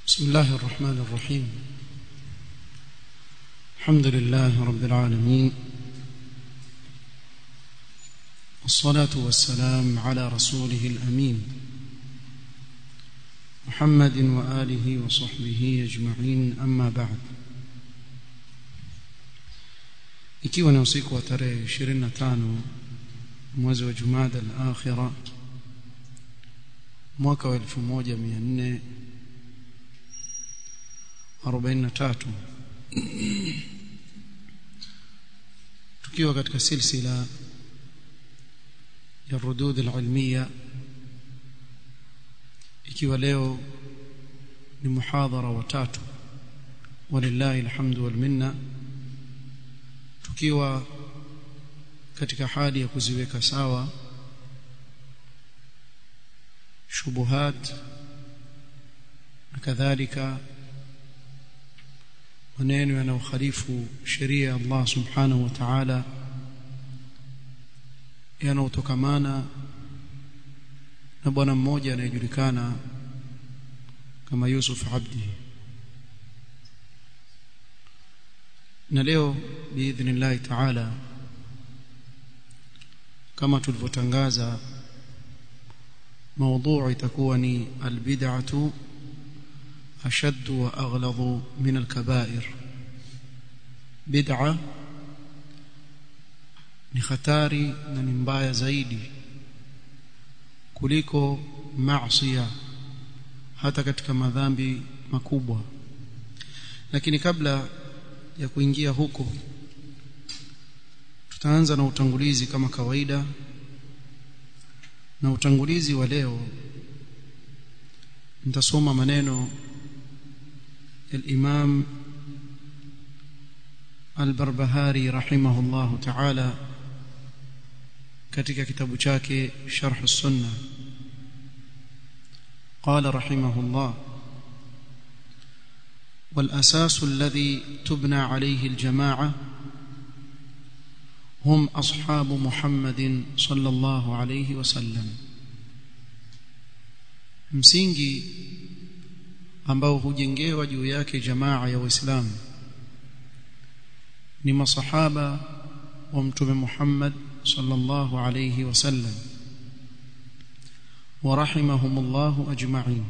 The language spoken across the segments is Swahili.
بسم الله الرحمن الرحيم الحمد لله رب العالمين والصلاة والسلام على رسوله الأمين محمد وآله وصحبه أجمعين أما بعد ikiwa ni usiku wa tarehe 25 mwezi wa Jumada al-Akhira mwaka wa 1443 tukiwa katika silsila ya rudud al-ilmiya ikiwa leo ni muhadhara wa tatu walillahi alhamdu wal minna tukiwa katika hali ya kuziweka sawa shubuhat na kadhalika maneno yanayokhalifu sheria ya Allah subhanahu wa ta'ala yanayotokamana na bwana mmoja anayejulikana kama Yusuf Abdi na leo biidhnillah ta'ala kama tulivyotangaza موضوع itakuwa البدعه اشد واغلظ من الكبائر بدعه ni hatari na ni mbaya zaidi kuliko maasiya hata katika madhambi makubwa lakini kabla ya kuingia huko tutaanza na utangulizi kama kawaida na utangulizi wa leo nitasoma maneno الإمام البربهاري رحمه الله تعالى katika kitabu chake Sharh Sunna قال رحمه الله والأساس الذي تبنى عليه الجماعة هم أصحاب محمد صلى الله عليه وسلم msingi ambao hujengewa juu yake jamaa ya waislamu ni masahaba wa mtume Muhammad sallallahu alayhi wasallam ورحمهم الله أجمعين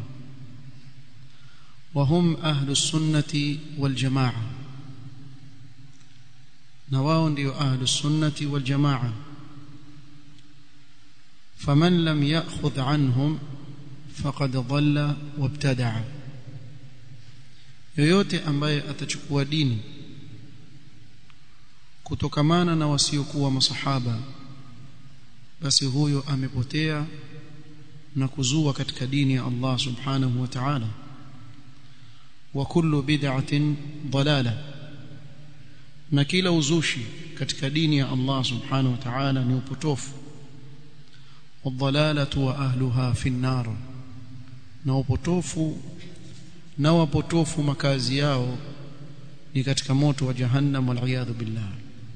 وهم أهل السنة والجماعة نواون ديو أهل السنة والجماعة فمن لم يأخذ عنهم فقد ضل وابتدع yoyote ambaye atachukua dini kutokamana na wasiokuwa masahaba basi huyo amepotea na kuzua katika dini ya Allah subhanahu wa ta'ala wa kullu bid'atin dalala na kila uzushi katika dini ya Allah subhanahu wa ta'ala ni upotofu wadhalalatu wa ahluha fi an-nar na upotofu na wapotofu makazi yao ni katika moto wa jahannam wal billah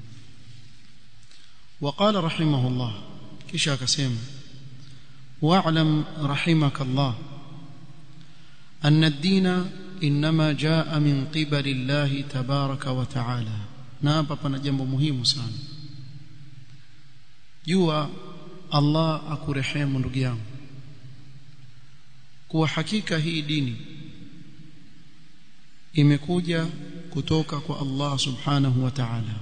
وقال رحمه الله kisha akasema واعلم رحمك الله أن الدين إنما جاء من قبل الله تبارك وتعالى نابا pana jambo muhimu sana jua Allah akurehemu ndugu yangu kuwa hakika hii dini imekuja kutoka kwa Allah subhanahu wa ta'ala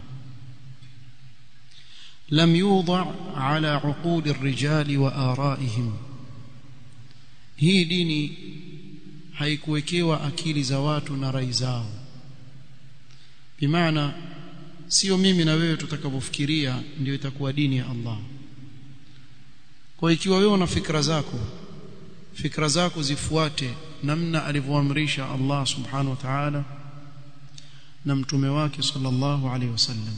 لم يوضع على عقول الرجال وآرائهم hii dini haikuwekewa akili za watu na rai zao bimaana sio mimi na wewe tutakavyofikiria ndio itakuwa dini ya Allah kwa ikiwa wewe una fikra zako fikra zako zifuate namna alivyoamrisha Allah subhanahu wa ta'ala na mtume wake sallallahu alaihi wasallam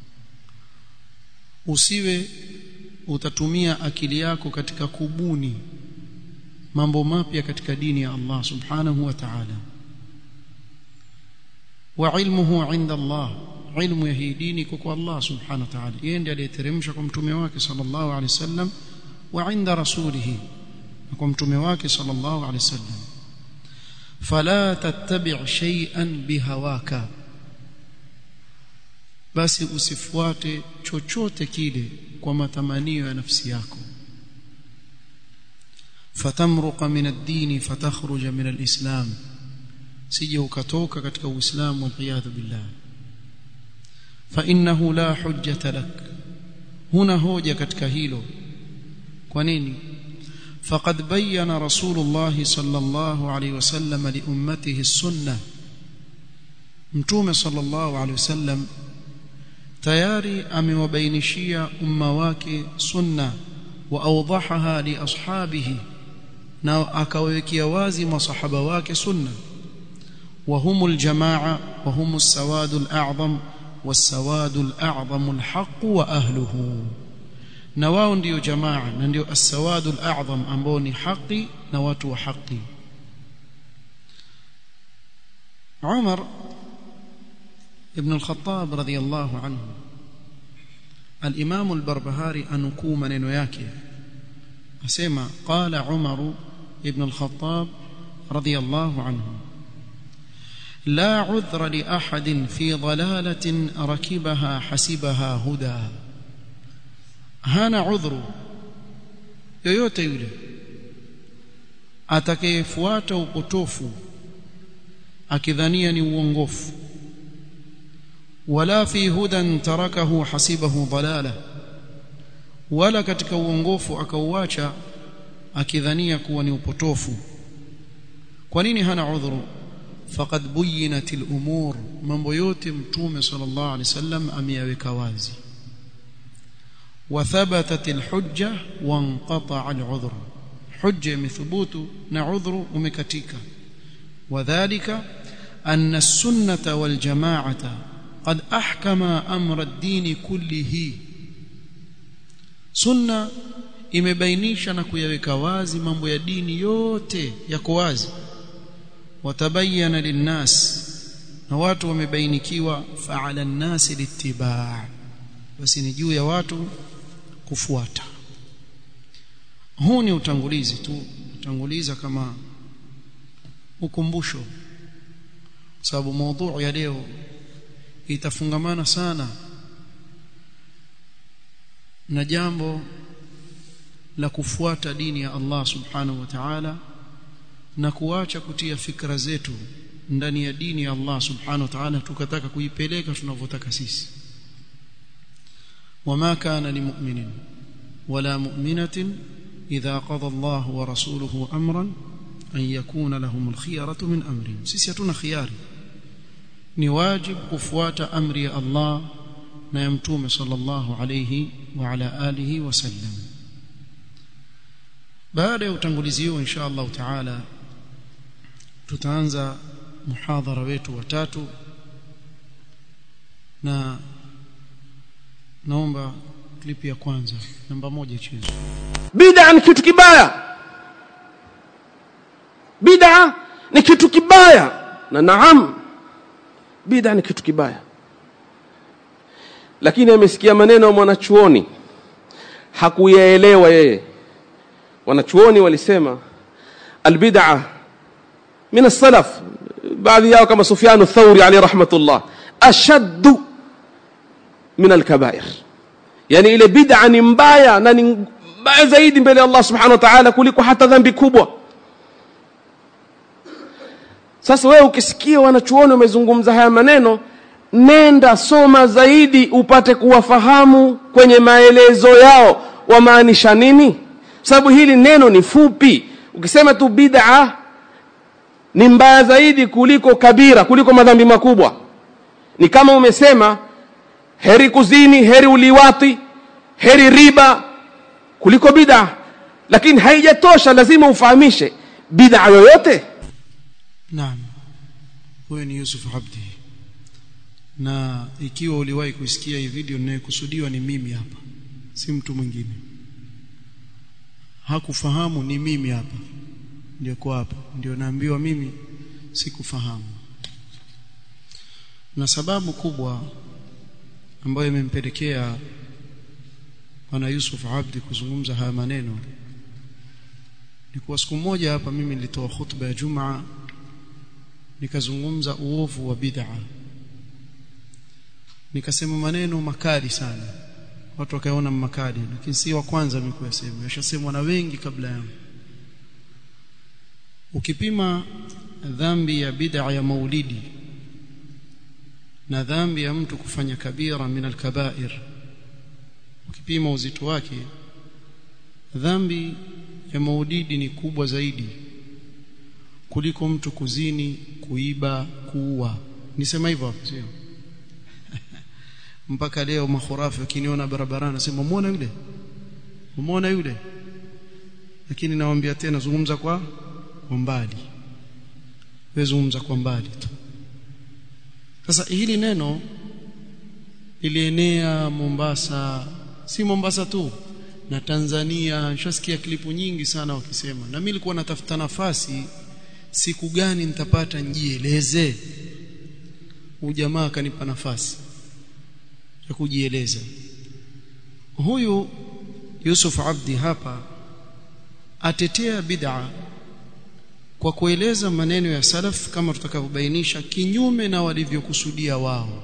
usiwe utatumia akili yako katika kubuni mambo mapya katika dini ya Allah subhanahu wa ta'ala wa ilmuhu inda Allah ilmu ya hii dini kwa Allah subhanahu wa ta'ala yeye ndiye aliyeteremsha kwa mtume wake sallallahu alaihi wasallam wa inda rasulihi kwa mtume wake sallallahu alaihi wasallam fala tattabi' shay'an bihawaka basi usifuate chochote kile kwa matamanio ya nafsi yako fatamruqa min ad-din fatakhruja min al-islam sije ukatoka katika uislamu waliyadhu billah fa innahu la hujjata lak huna hoja katika hilo kwa nini faqad bayyana rasulullah sallallahu alayhi wasallam li ummatihi as-sunnah mtume sallallahu alayhi wasallam tayari amewabainishia umma wake sunna wa awdahaha li ashabihi na akawekea wazi masahaba wake sunna وهم الجماعة وهم السواد الأعظم والسواد الأعظم الحق وأهله نواو ndio jamaa na ndio السواد الأعظم ambao ni haki na watu wa haki عمر ابن الخطاب رضي الله عنه الإمام البربهاري أنكو maneno yake asema قال عمر ابن الخطاب رضي الله عنه لا عذر لأحد في ضلالة ركبها حسبها هدى هانا عذر yoyote yule atakayefuata upotofu akidhania ni uongofu wala fi hudan tarakahu hasibahu dalala wala katika uongofu akauacha akidhania kuwa ni upotofu kwa nini hana udhuru faqad buyinat al-umur mambo yote mtume sallallahu alaihi wasallam ameyaweka wazi wa thabatat al-hujja wa inqata'a al-udhr hujja imethubutu na udhru umekatika wadhālika anna as-sunnata wal jamā'ata qad ahkama amra ad-din kullihi sunna imebainisha na kuyaweka wazi mambo ya dini yote yako wazi watabayana linnas na watu wamebainikiwa fa'ala an-nas littiba' basi ni juu ya watu kufuata huu ni utangulizi tu utanguliza kama ukumbusho sababu mada ya leo itafungamana sana na jambo la kufuata dini ya Allah subhanahu wa ta'ala na kuacha kutia fikra zetu ndani ya dini ya Allah subhanahu wa ta'ala tukataka kuipeleka tunavyotaka sisi wama kana limu'minin wala mu'minatin idha qada Allah wa rasuluhu amran an yakuna lahum alkhiyaratu min amrihim sisi hatuna khiyari ni wajib kufuata amri ya Allah na ya mtume sallallahu alayhi wa ala alihi wasallam baada ya utangulizi huo insha Allah taala tutaanza muhadhara wetu wa tatu na naomba klipi ya kwanza namba moja ichezwe bid'a ni kitu kibaya bid'a ni kitu kibaya na naam bid'a ni kitu kibaya lakini amesikia maneno ya mwanachuoni hakuyaelewa yeye wanachuoni walisema albid'a min as-salaf baadhi yao kama Sufyan ath-Thawri alayhi rahmatullah ashaddu min al-kaba'ir yani ile bid'a ni mbaya na ni mbaya zaidi mbele ya Allah subhanahu wa ta'ala kuliko hata dhambi kubwa sasa wewe ukisikia wanachuoni wamezungumza haya maneno nenda soma zaidi upate kuwafahamu kwenye maelezo yao wamaanisha nini sababu hili neno ni fupi ukisema tu bid'a ni mbaya zaidi kuliko kabira kuliko madhambi makubwa ni kama umesema heri kuzini heri uliwati heri riba kuliko bid'a lakini haijatosha lazima ufahamishe bid'a yoyote naam huyo ni Yusuf Abdi na ikiwa uliwahi kusikia hii video ninayokusudiwa ni mimi hapa si mtu mwingine hakufahamu ni mimi hapa ndio kwa hapa ndio naambiwa mimi sikufahamu na sababu kubwa ambayo imempelekea bwana Yusuf Abdi kuzungumza haya maneno ni kwa siku moja hapa mimi nilitoa hutuba ya Jumaa nikazungumza uovu wa bid'a nikasema maneno makali sana watu wakaona makali lakini si wa kwanza mimi kuyasema yashasemwa na wengi kabla yangu ukipima dhambi ya bid'a ya maulidi na dhambi ya mtu kufanya kabira min alkabair ukipima uzito wake dhambi ya maulidi ni kubwa zaidi kuliko mtu kuzini kuiba kuua nisema hivyo hapo sio mpaka leo makhurafi wakiniona barabarani nasema muone yule muone yule lakini nawaambia tena zungumza kwa kwa mbali wewe zungumza kwa mbali tu sasa hili neno lilienea Mombasa si Mombasa tu na Tanzania nishasikia klipu nyingi sana wakisema na mimi nilikuwa natafuta nafasi siku gani nitapata njieleze huyu jamaa akanipa nafasi ya kujieleza huyu Yusuf Abdi hapa atetea bid'a kwa kueleza maneno ya salaf kama tutakavyobainisha kinyume na walivyokusudia wao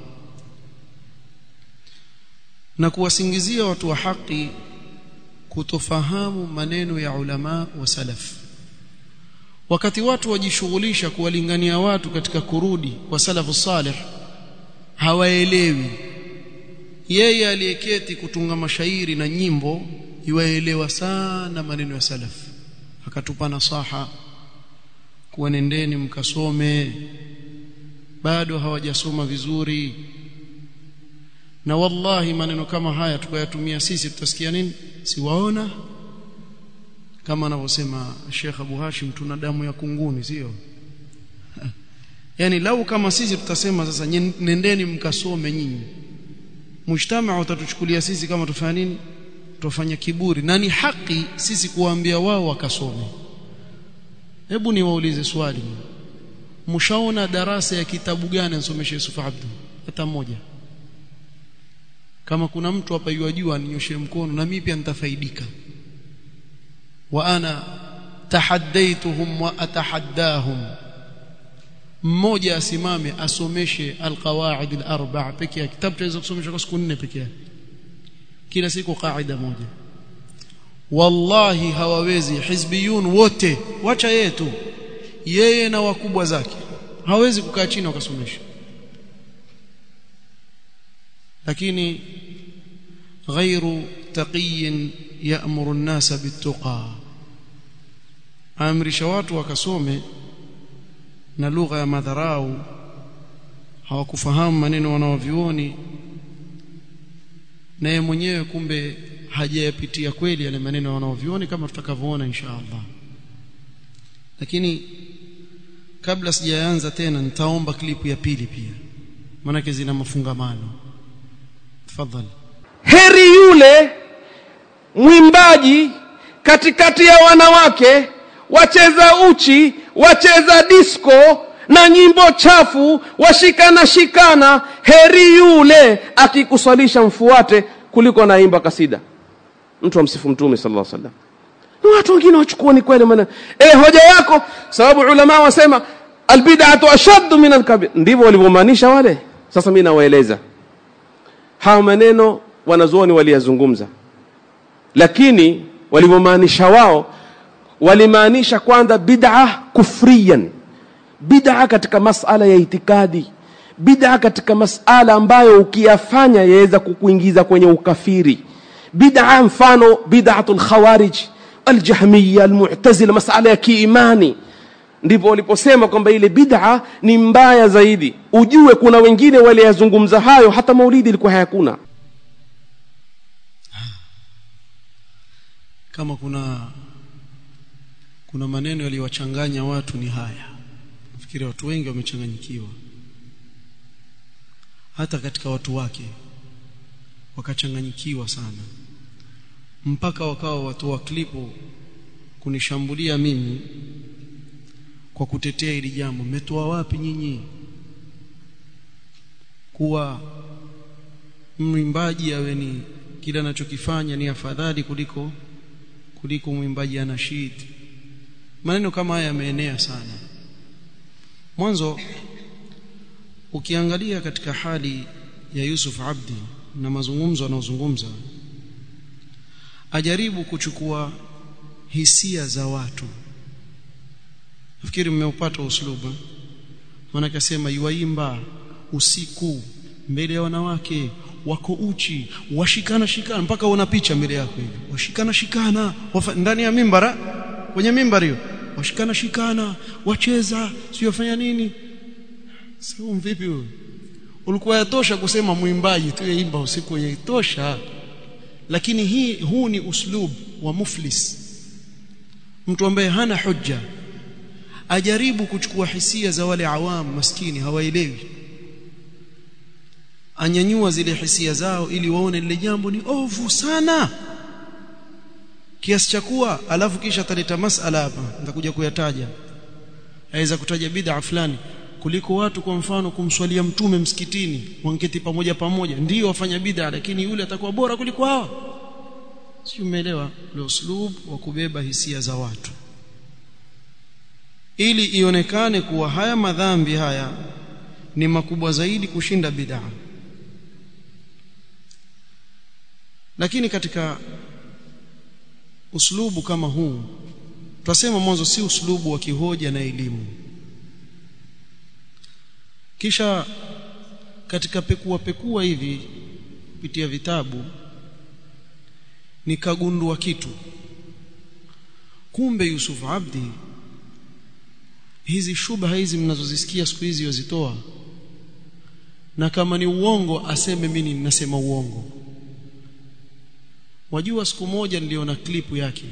na kuwasingizia watu wa haki kutofahamu maneno ya ulama wa salaf wakati watu wajishughulisha kuwalingania watu katika kurudi kwa salafu salih hawaelewi yeye aliyeketi kutunga mashairi na nyimbo yuwaelewa sana maneno ya salaf akatupa nasaha kuwa nendeni mkasome bado hawajasoma vizuri na wallahi maneno kama haya tukayatumia sisi tutasikia nini siwaona kama anavyosema Sheikh Abu Hashim tuna damu ya kunguni sio yani lau kama sisi tutasema sasa nendeni mkasome nyinyi mujtamaa utatuchukulia sisi kama tufanya nini tufanya kiburi na ni haki sisi kuwaambia wao wakasome hebu niwaulize swali mshaona darasa ya kitabu gani ansomesha Yusuf Abdu hata mmoja kama kuna mtu hapa yajua ninyoshe mkono na mimi pia nitafaidika wa ana tahaddaituhum wa atahaddahum mmoja asimame asomeshe alqawaid alarba pekee yake kitabu chaweza kusomesha kwa siku nne pekee yake kila siku kaida moja wallahi hawawezi hizbiyun wote wacha yeye tu yeye na wakubwa zake hawezi kukaa chini wakasomesha lakini غير تقي يأمر الناس بالتقى amrisha watu wakasome na lugha ya madharau hawakufahamu maneno wanaovioni naye mwenyewe kumbe hajayapitia kweli yale maneno wanaovioni kama tutakavyoona insha Allah lakini kabla sijaanza tena nitaomba klipu ya pili pia maanake zina mafungamano tafadhali heri yule mwimbaji katikati ya wanawake wacheza uchi wacheza disco na nyimbo chafu washikana shikana heri yule akikuswalisha mfuate kuliko naimba kasida mtu amsifu mtume sallallahu alaihi wasallam na watu wengine wachukua ni kweli maana eh hoja yako sababu ulama wasema albid'atu ashaddu min alkabir ndivyo walivyomaanisha wale sasa mimi nawaeleza hao maneno wanazuoni waliyazungumza lakini walivyomaanisha wao walimaanisha kwanza bid'a kufriyan bid'a katika masala ya itikadi bid'a katika masala ambayo ukiyafanya yaweza kukuingiza kwenye ukafiri bid'a mfano bid'atul khawarij aljahmiya almu'tazila masala ya kiimani ndipo waliposema kwamba ile bid'a ni mbaya zaidi ujue kuna wengine waliyazungumza hayo hata maulidi ilikuwa hayakuna kama kuna kuna maneno yaliwachanganya watu ni haya nafikiri watu wengi wamechanganyikiwa hata katika watu wake wakachanganyikiwa sana mpaka wakawa watu wa klipu kunishambulia mimi kwa kutetea hili jambo mmetoa wapi nyinyi kuwa mwimbaji awe ni kile anachokifanya ni afadhali kuliko kuliko mwimbaji anashid maneno kama haya yameenea sana mwanzo ukiangalia katika hali ya Yusuf Abdi na mazungumzo anayozungumza ajaribu kuchukua hisia za watu nafikiri mmeupata uslubu maana akasema yuaimba usiku mbele ya wanawake wako uchi washikana shikana mpaka una picha mbele yako hivi washikana shikana wafa, ndani ya mimbara kwenye mimbari hiyo washikana shikana wacheza sio wafanya nini sio vipi huyo ulikuwa yatosha kusema mwimbaji tu yaimba usiku yaitosha lakini hii huu ni uslub wa muflis mtu ambaye hana hujja ajaribu kuchukua hisia za wale awam maskini hawaelewi anyanyua zile hisia zao ili waone lile jambo ni ovu sana kiasi cha kuwa alafu kisha ataleta masala hapa nitakuja kuyataja aweza kutaja bid'a fulani kuliko watu kwa mfano kumswalia mtume msikitini wanketi pamoja pamoja ndio wafanya bid'a lakini yule atakuwa bora kuliko hao si umeelewa ule uslub wa kubeba hisia za watu ili ionekane kuwa haya madhambi haya ni makubwa zaidi kushinda bid'a lakini katika uslubu kama huu tutasema mwanzo si uslubu wa kihoja na elimu kisha katika pekua pekua hivi kupitia vitabu nikagundua kitu kumbe Yusuf Abdi hizi shubha hizi mnazozisikia siku hizi wazitoa na kama ni uongo aseme mimi ninasema uongo wajua siku moja niliona klipu yake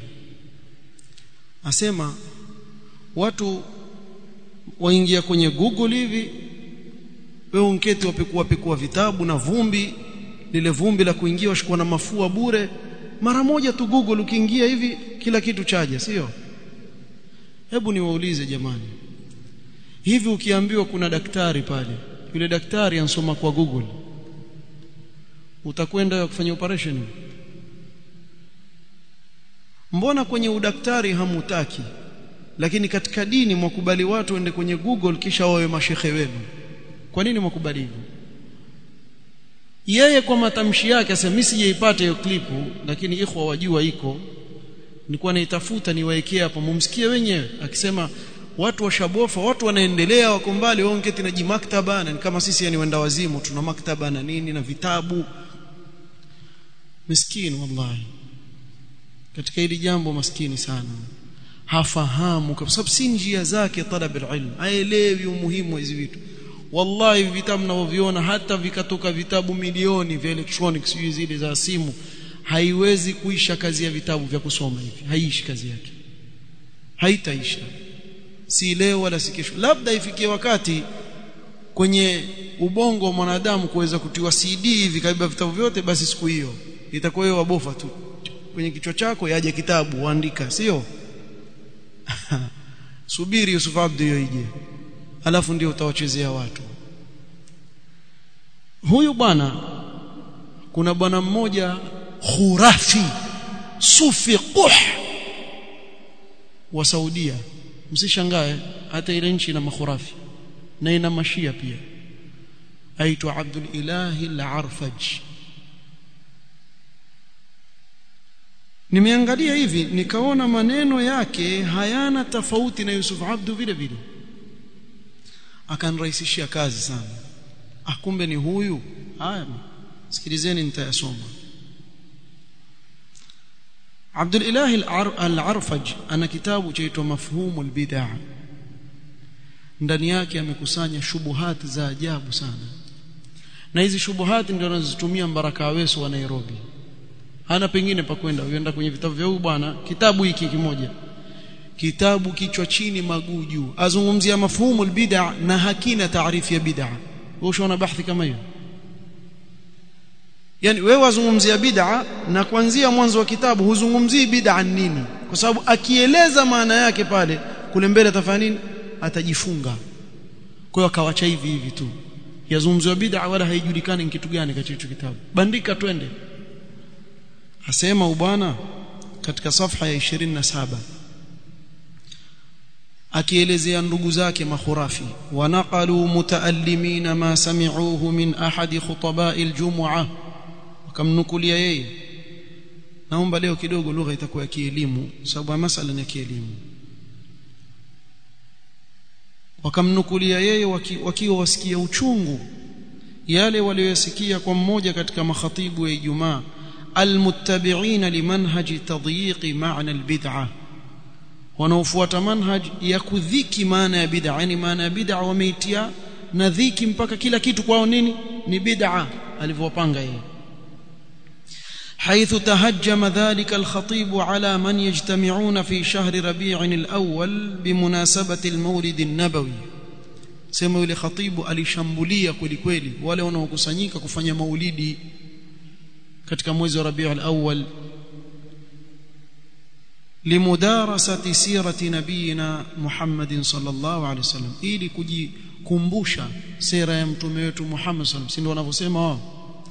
asema watu waingia kwenye Google hivi wewe unketi wapekua pekua vitabu na vumbi lile vumbi la kuingia washikwa na mafua bure mara moja tu Google ukiingia hivi kila kitu chaja sio hebu niwaulize jamani hivi ukiambiwa kuna daktari pale yule daktari ansoma kwa Google utakwenda kufanya operation mbona kwenye udaktari hamutaki lakini katika dini mwakubali watu waende kwenye Google kisha wawe mashehe wenu kwa nini mwakubali hivyo yeye kwa matamshi yake asema mimi sijaipata hiyo klipu lakini ikhwa wajua iko nilikuwa naitafuta niwaekea hapo mumsikie wenyewe akisema watu washabofa watu wanaendelea wako mbali wao ngeti na jimaktaba na kama sisi yani wenda wazimu tuna maktaba na nini na vitabu miskini wallahi katika hili jambo maskini sana hafahamu kwa sababu si njia zake talab alilm haelewi umuhimu wa hizi vitu wallahi vitabu mnavyoviona hata vikatoka vitabu milioni vya electronics hizi zile za simu haiwezi kuisha kazi ya vitabu vya kusoma hivi haiishi kazi yake haitaisha si leo wala si kesho labda ifikie wakati kwenye ubongo wa mwanadamu kuweza kutiwa CD hivi kabla vitabu vyote basi siku hiyo itakuwa hiyo wabofa tu kwenye kichwa chako yaje kitabu uandika sio subiri Yusuf Abdu hiyo ije alafu ndio utawachezea watu huyu bwana kuna bwana mmoja khurafi sufi quh wa Saudia msishangae hata ile nchi ina makhurafi na ina mashia pia aitwa Abdul Ilahi al-Arfaj nimeangalia hivi nikaona maneno yake hayana tofauti na Yusuf Abdu vile vile akanrahisishia kazi sana akumbe ni huyu haya sikilizeni nitayasoma Abdul Ilahi al-Arfaj ana kitabu chaitwa Mafhumul Bid'ah ndani yake amekusanya shubuhati za ajabu sana na hizi shubuhati ndio anazozitumia Mbaraka Aweso wa Nairobi hana pengine pa kwenda uenda kwenye vitabu vya huyu bwana kitabu hiki kimoja kitabu kichwa chini maguu juu azungumzia mafhumu albid'a na hakina taarifu ya bid'a wewe ushaona bahthi kama hiyo yani wewe wazungumzia bid'a na kuanzia mwanzo wa kitabu huzungumzii bid'a nini kwa sababu akieleza maana yake pale kule mbele atafanya nini atajifunga kwa hiyo akawacha hivi hivi tu yazungumziwa bid'a wala haijulikani ni kitu gani katika hicho kitabu bandika twende asema ubwana katika safha ya 27 akielezea ndugu zake makhurafi wanaqalu mutaallimina ma sami'uhu min ahadi khutaba'i aljum'a wakamnukulia yeye naomba leo kidogo lugha itakuwa ya kielimu sababu masala ni ya kielimu wakamnukulia yeye wakiwa waki wasikia uchungu yale waliyosikia kwa mmoja katika makhatibu ya Ijumaa almuttabi'ina limanhaji tadyiqi ma'na albid'ah wanaofuata manhaj ya kudhiki maana ya bid'a yani maana ya bid'a wameitia na dhiki mpaka kila kitu kwao nini ni bid'a alivyopanga yeye حيث تهجم ذلك الخطيب على من يجتمعون في شهر ربيع الأول بمناسبة المولد النبوي sema yule khatibu alishambulia kweli kweli wale wanaokusanyika kufanya maulidi katika mwezi wa Rabiul Awwal limudarasati sirati nabiyina Muhammadin sallallahu alaihi wasallam ili kujikumbusha sera ya mtume wetu Muhammad sallallahu alaihi wasallam si ndio wanavyosema wao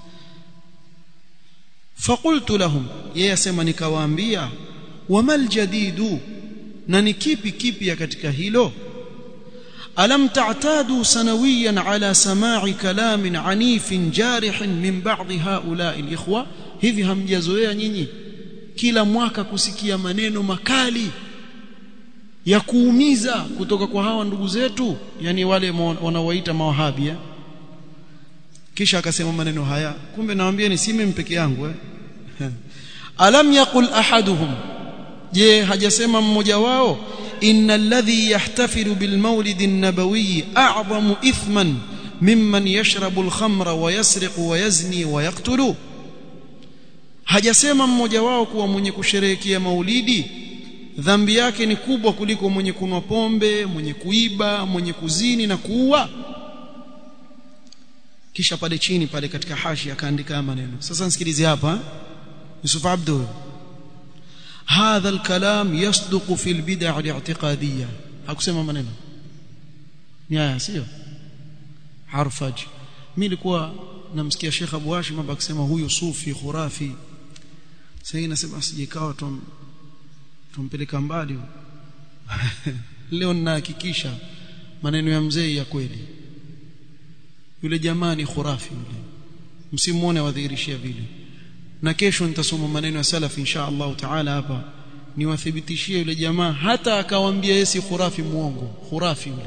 فقلت لهم yeye asema nikawaambia wamal jadidu na ni kipi kipya katika hilo alam ta'tadu sanawiyan ala sama'i kalamin anifin jarihin min ba'd haula'i alikhwa hivi hamjazoea nyinyi kila mwaka kusikia maneno makali ya kuumiza kutoka kwa hawa ndugu zetu yani wale wanaowaita mawahabi kisha akasema maneno haya kumbe nawaambieni si mimi peke yangu eh alam yaqul ahaduhum je hajasema mmoja wao inna alladhi yahtafilu bil mawlid an-nabawi a'zamu ithman mimman yashrabu al-khamra wa yasriqu wa yazni wa yaqtulu hajasema mmoja wao kuwa mwenye kusherehekea maulidi dhambi yake ni kubwa kuliko mwenye kunwa pombe mwenye kuiba mwenye kuzini na kuua kisha pale chini pale katika hashi akaandika maneno sasa nisikilize hapa Yusuf Abdu هذا الكلام يصدق في البدع الاعتقاديه hakusema maneno ni haya sio harfaj mimi nilikuwa namsikia Sheikh Abu Hashim hapa akisema huyu sufi khurafi sasa nasema asijekawa tum tumpeleka mbali leo ninahakikisha maneno ya mzee ya kweli yule jamaa ni khurafi yule msimuone wadhihirishia vile na kesho nitasoma maneno ya salaf insha Allah taala hapa niwathibitishie yule jamaa hata akawaambia yeye si khurafi muongo khurafi yule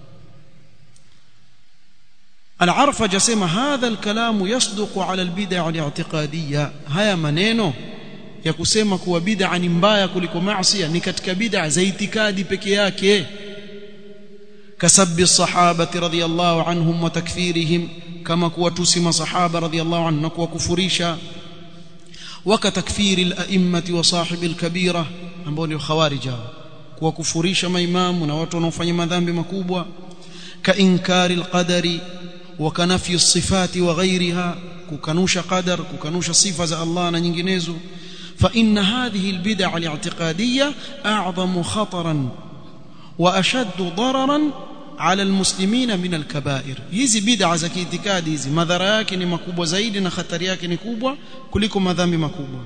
العرفج يسمى هذا الكلام يصدق على البدع الاعتقاديه haya maneno ya kusema kuwa bid'a ni mbaya kuliko maasi ni katika bid'a za itikadi peke yake كسب الصحابه رضي الله عنهم وتكفيرهم كما kuwatusi masahaba رضي الله عنهم na kuwakufurisha وكتكفير الائمه وصاحب الكبيره ambao ni khawarij kuwakufurisha maimamu na watu wanaofanya madhambi makubwa كانكار القدر وكنفي الصفات وغيرها ككنوش قدر ككنوش صفه za Allah na nyinginezo فان هذه البدع الاعتقاديه اعظم خطرا واشد ضررا على المسلمين من الكبائر hizi bid'a za kiitikadi hizi madhara yake ni makubwa zaidi na hatari yake ni kubwa kuliko madhambi makubwa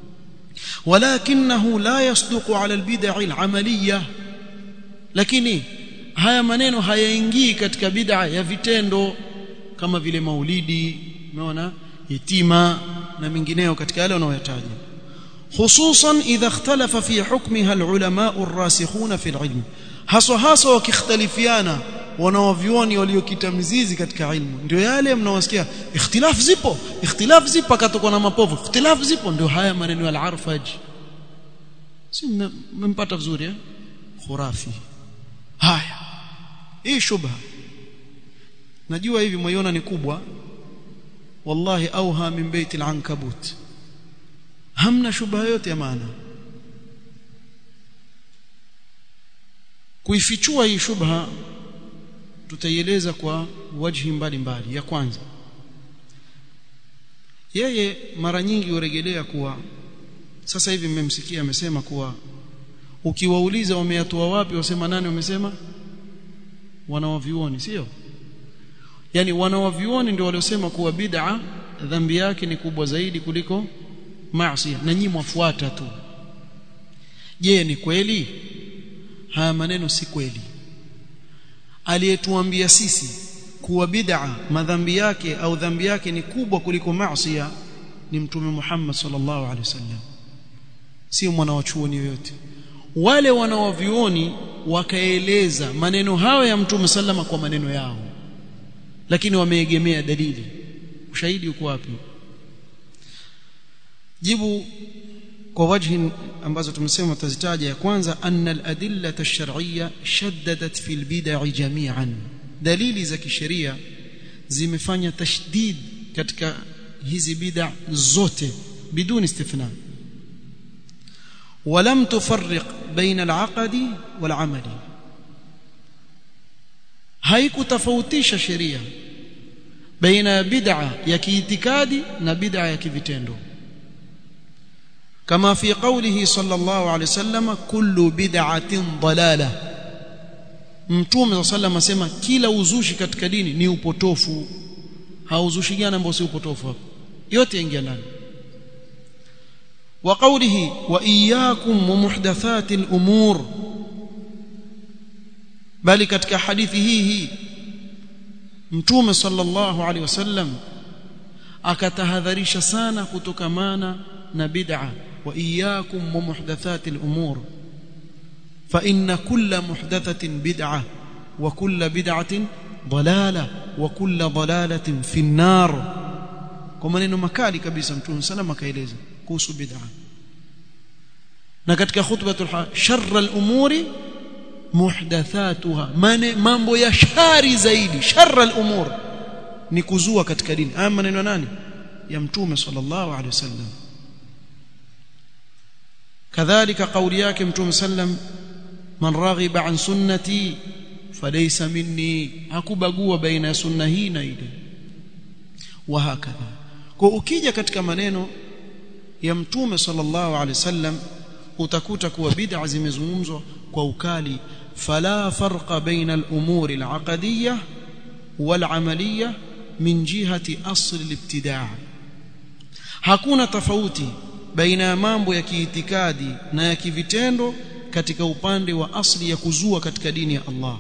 ولكنه لا يصدق على البدع العمليه lakini haya maneno hayaingii katika bid'a ya vitendo kama vile maulidi umeona yatima na mengineyo katika yale wanayotaja hususan idha ikhtalafa fi hukmiha alulama arrasikhuna fi alilm haswa haswa wakikhtalifiana wanaovioni waliokita mzizi katika ilmu ndio yale mnaosikia ikhtilaf zipo ikhtilaf zipo akatoka na mapovu ikhtilaf zipo ndio haya maneno ya al-arfaj si mmempata vizuri eh khurafi haya hii shubha najua hivi mwiona ni kubwa wallahi auha min baiti al-ankabut hamna shubha yote ya maana kuifichua hii shubha tutaieleza kwa wajhi mbalimbali ya kwanza yeye mara nyingi hurejelea kuwa sasa hivi mmemsikia amesema kuwa ukiwauliza wameyatoa wapi wasema nani wamesema wanawavioni sio yani wanawavioni ndio waliosema kuwa bid'a dhambi yake ni kubwa zaidi kuliko maasi na nyinyi mwafuata tu je ni kweli haya maneno si kweli aliyetuambia sisi kuwa bid'a madhambi yake au dhambi yake ni kubwa kuliko maasi ni mtume Muhammad sallallahu alaihi wasallam si mwana wa chuoni yoyote wale wanaovioni wakaeleza maneno hayo ya mtume sallama kwa maneno yao lakini wameegemea dalili ushahidi uko wapi jibu kwa wajhi ambazo tumesema tazitaja ya kwanza anna al-adilla ash-shar'iyya shaddadat fi al-bid'i jami'an dalili za kisheria zimefanya tashdid katika hizi bid'a zote biduni istithna ولم تفرق بين العقد والعمل haikutofautisha sheria baina ya bid'a ya kiitikadi na bid'a ya kivitendo kama fi qawlihi sallallahu alayhi wasallam kullu bid'atin dalalah mtume sallallahu asema kila uzushi katika dini ni upotofu hauzushi gani ambao si upotofu hapo yote yaingia ndani wa qawlihi wa iyyakum wa muhdathatil umur bali katika hadithi hii hii mtume sallallahu alaihi wasallam akatahadharisha sana kutokamana na bid'a wa iyyakum wa muhdathatil umur fa inna kulla muhdathatin bid'a wa kulla bid'atin dalala wa kulla dalalatin fi an-nar kwa maneno makali kabisa mtume sallam akaeleza kuhusu bid'a na katika khutbatul sharra al-umuri muhdathatuha mane mambo ya shari zaidi sharra al-umur ni kuzua katika dini haya maneno nani ya mtume sallallahu alaihi wasallam kadhalika kauli yake mtume sallam man raghiba an sunnati falaysa minni hakubagua baina ya sunna hii na ile wa hakadha kwa ukija katika maneno ya mtume sallallahu alaihi wasallam utakuta kuwa bid'a zimezungumzwa kwa ukali fala farqa baina al-umuri al-aqdiyyah wal-amaliyyah min jihati asl al-ibtida' hakuna tofauti baina ya mambo ya kiitikadi na ya kivitendo katika upande wa asli ya kuzua katika dini ya Allah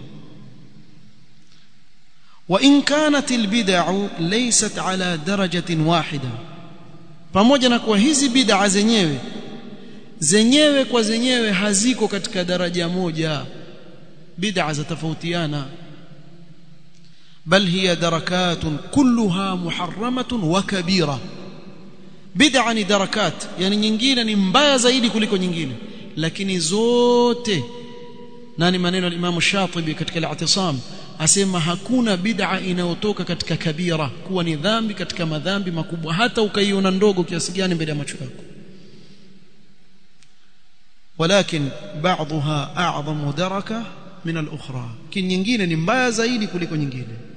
wa in kanat al-bid'u laysat ala darajatin wahida pamoja na kuwa hizi bid'a zenyewe zenyewe kwa zenyewe haziko katika daraja moja bid'a zatofautiana bal hiya darakatun kulluha muharramatun wa kabira bid'a ni darakat yani nyingine ni mbaya zaidi kuliko nyingine lakini zote nani maneno ya Imam Shatibi katika al-i'tisam asema hakuna bid'a inayotoka katika kabira kuwa ni dhambi katika madhambi makubwa hata ukaiona ndogo kiasi gani mbele ya macho yako ولكن بعضها اعظم دركه من الاخرى kin nyingine ni mbaya zaidi kuliko nyingine